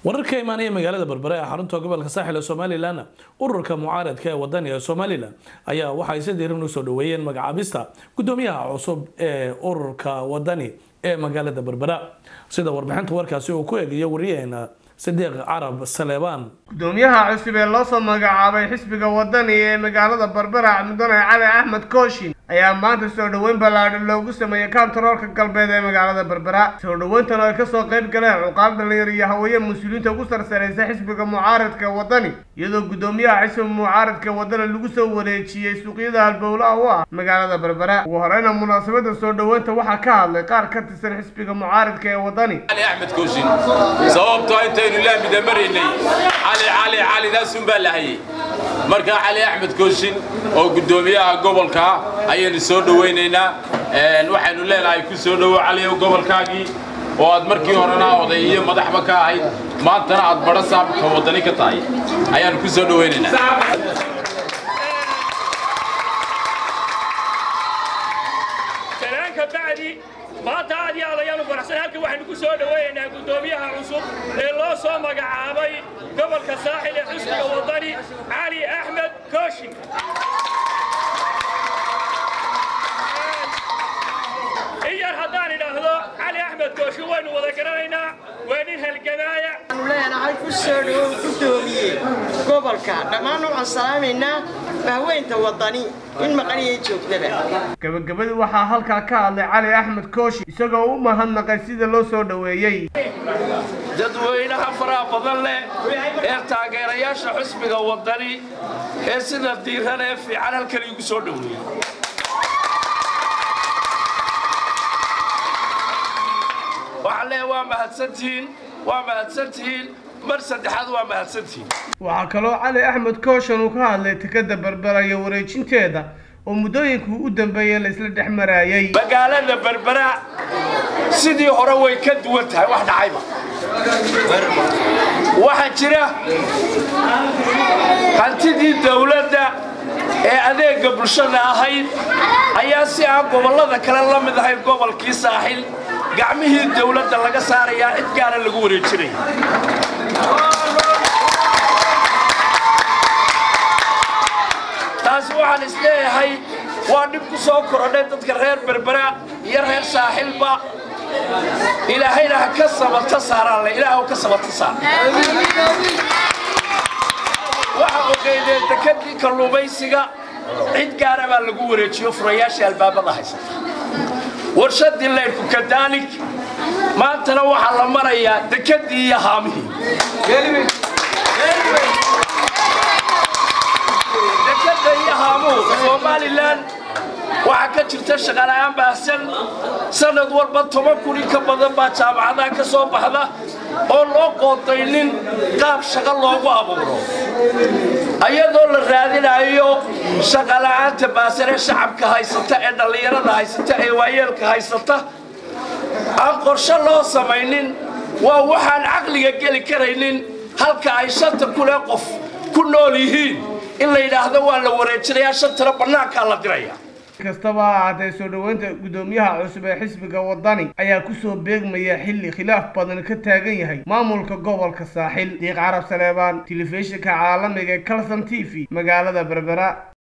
wararka imaanaya magaalada berbere ee xarunta gobolka saaxil ee somalilan ururka mucaaradka ee wadaniga somalilan ayaa waxay si diiran usoo dhaweeyeen magacaabista gudoomiyaha cusub ee ururka wadani ee magaalada berbera sida warbixinta warkaasi uu ku eegayo wariyaheena sidiiq carab saleebaan gudoomiyaha cusub ee loo soo magacaabay xisbiga wadani ee magaalada berbera mudane cali axmed kooshin ayaa maanta soo dhoweyn ballaadhan loogu sameeyey kantaroolka galbeed ee magaalada berbera soo dhoweyntan oo ay kasoo qayb galeen cuqaal dhalinyar iyo haween mas-uuliyiinta ugu sarsaraysa xisbiga mucaaradka wadani iyadoo gudoomiyaha xisbiga mucaaradka wadani lagu soo wareejiyey suuqyada halbowlaha u ah magaalada berbera ugu horeyna munaasabada soo dhoweynta waxaa ka hadlay qaar ka tirsan xisbiga mucaaradka ee wadani علي احمد كوشن sababtoo intaynu laamida maraynay cali cali cali daasun baa lahayay marka cali axmed kooshin oo gudoomiyaha gobolka ayaynu soo dhawaynaynaa waxaynu leenahay ku soo dhowo caliyow gobolkaagii oo aad markii horena oday iyo madaxba ka ahayd maantana aad badho saabka wadani ka tahay ayaanu ku soo dhawaynaynaa salaanka bacdi maanta aad iyo aad ayaanu faraxsan halkan waxaynu ku soo dhawaynaynaa guddoomiyaha cusub ee loo soo magacaabay gobolka saaxil ee xisbiga wadani cali axmed kooshin in yar haddaan idhaahdo cali axmed kooshin waynu wada garanaynaa waa nin halgamaaya waxaanu leenahay ku soo dhowow gudoomiye gobolka dhammaan waxaan salaamaynaa bahweynta wadani in maqaniyay joogtaba gabagabadii waxaa halkaa ka hadlay cali axmed kooshin isagoo u mahadnaqay sida loo soo dhoweeyey dadweynaha faraha badan leh ee taageerayaasha xusbiga wadani ee sida diiran ee fiican halkan igu soo dhoweeyey waxaan leeyahay waa mahadsantihiin waa mahadsantihiin mar saddexaad waa mahadsantihiin waxaa kaloo cali axmed kooshan uu ka hadlay tikada berbera iyo wareejinteeda oo muddooyinkii u dambeeyey la isla dhex maraayey magaalada berbera sidii hore way ka duwan tahay wax dhacayba waxaa jira hantidii dawladda ee adeegga bulshada ahayd ayaa si aan gobollada kale la mid ahayn gobolkii saaxil gacmihii dawladda laga saarayaa cid gaara lagu wareejinaya taasi waxaan isleeyahay waa dhib ku soo korodhay dadka reer berbera iyo reer saaxilba ilaahayna ha ka sabata saaraan le ilaah ka sabata saar waxa ogeydee dekadii kalluumaysiga cid gaara baa lagu wareejiyo furayaashii albaabada haysata warshadii leydhku kadaalik maantana waxaa la marayaa dekadii iyo haamihii dekada iyo haamuhu somalilan waxaa ka jirta shaqala'aan baahsan sanad walba toban kun in ka badan baa jaamacadaha ka soo baxda oo loo qoodaynin qaab shaqo loogu abuuro ayadoo la raadinayo shaqala'aanta baahsan ee shacabka haysata ee dhallinyarada haysata ee waayeelka haysata aan qorshe loo samaynin waa waxaan caqliga geli karaynin halka ay shanta kunee qof ku nool yihiin in la yidhaahdo waa la wareejinayaa shantana bannaankaa la diraya kastaba ha ahaatee soo dhoweynta gudoomiyaha cusub ee xisbiga wadani ayaa kusoo beegmaya xilli khilaaf badan ka taagan yahay maamulka gobolka saaxil diiq carab saleebaan telefishinka caalamiga ee calson t v magaalada berbera